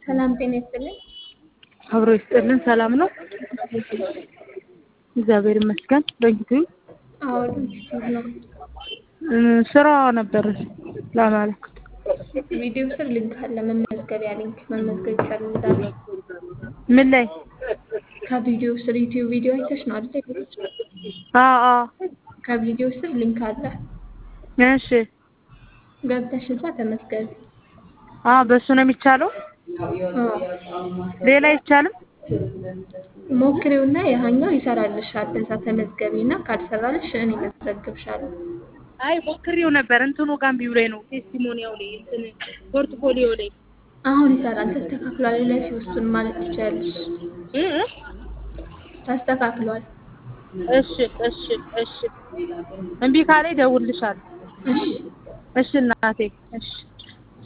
ሰላም ጤና ይስጥልኝ። አብሮ ይስጥልን። ሰላም ነው? እግዚአብሔር ይመስገን። በጊዜ አዎ ዩቲዩብ ነው። ስራ ነበር ለማለት ቪዲዮ ስር ሊንክ አለ፣ መመዝገቢያ ሊንክ መመዝገብ ይፈልጋል። ምን ላይ? ከቪዲዮ ስር ዩቲዩብ ቪዲዮ አይተሽ ነው አይደል? አዎ አዎ። ከቪዲዮ ስር ሊንክ አለ፣ እሺ። ገብተሽ እዛ ተመዝገቢ። አዎ በሱ ነው የሚቻለው። ሌላ አይቻልም? ሞክሬውና ያኛው ይሰራልሻል። እዛ ተመዝገቢና ካልሰራልሽ እኔ መዘግብሻለሁ። አይ ሞክሬው ነበር እንትኑ ጋር እምቢ ብሎኝ ነው። ቴስቲሞኒያው ላይ እንትን ፖርትፎሊዮ ላይ አሁን ይሰራል፣ ተስተካክሏል። ለፊ ውስጡን ማለት ትችያለሽ። እ እ ተስተካክሏል። እሺ እሺ እሺ። እምቢ ካለኝ እደውልልሻለሁ። እሺ እሺ እናቴ እሺ